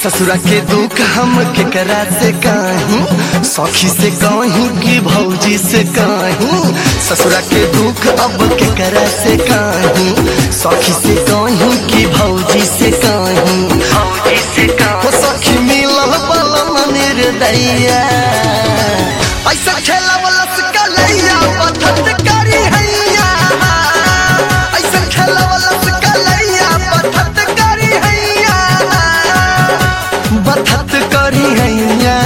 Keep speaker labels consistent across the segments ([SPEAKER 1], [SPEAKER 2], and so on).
[SPEAKER 1] ससुरा के दुख हम केकरा से कहीं सखी से कहीं कि भौजी से कहीं ससुरा के दुख अब केकरा से कहीं सखी से कहीं कि भौजी से कहीं भौजी से कहीं सखी मिलल बलम निर्दैया ऐसा खेला वाला सकलैया पथत करी हैया ऐसा खेला वाला सकलैया पथत करी हैया बथत करी हैया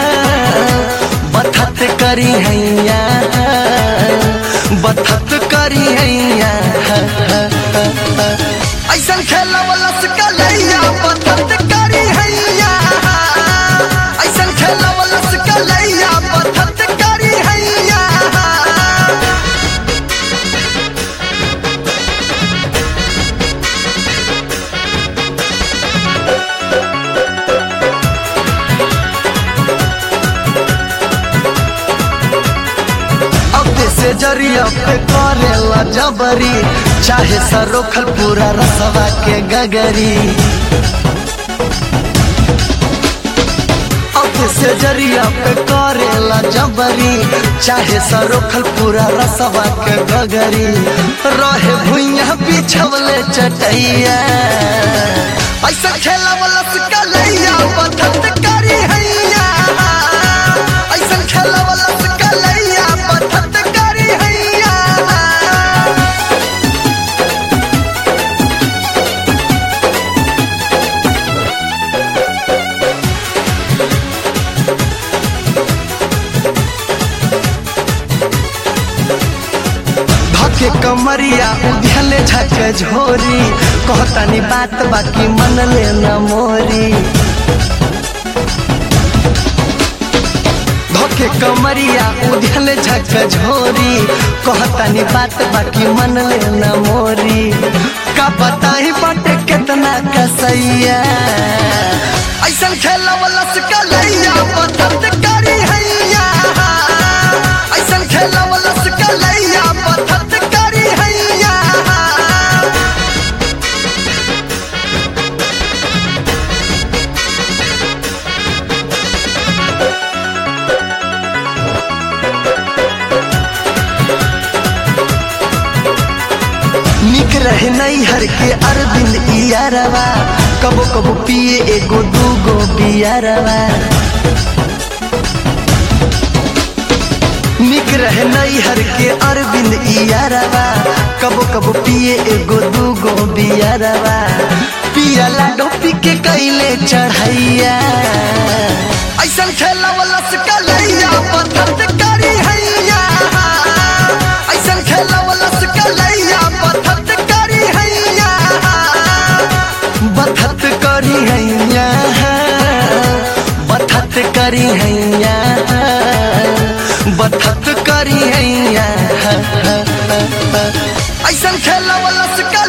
[SPEAKER 1] बथत करी हैया बथत करी हैया ऐसा खेला वाला सकलैया बथत करी हैया ऐसा खेला वाला सकलैया बथत करी हैया अब से जरिया पे करेला जबरी चाहे सरोखल पूरा रसवा के गगरी अब से जरिया पे करेला जबरी चाहे सरोखल पूरा रसवा के गगरी रहे भुइया बिछवले चटैया ऐसा खेला वाला सकलैया पथत करी हैया ऐसा खेला वाला सकलैया पथत करी हैया धके कमरिया उधले झक झोरी कहतानी बात बाकी मन ले न मोरी धके कमरिया उधले झक झोरी कहतानी बात बाकी मन ले न मोरी का बताई बाटे कितना कसैया ऐसा खेला वाला सकलैया पथत करी हैया ऐसा खेला वाला सकलैया पथत करी हैया निक रहे नहीं हर के अरविंद इयारवा कबो कबो पिए एगो दूगो बियारवा निक रहे नहीं हर के अरविंद इयारवा कबो कबो पिए एगो दूगो बियारवा पिया लाडो पी के कैले चढ़ैया ऐसा खेला वाला सकलैया पथत करी हैया ऐसा खेला वाला सकलैया पथत करी हैया बथत करी हैया बथत करी हैया बथत करी हैया ऐसा खेला वाला सका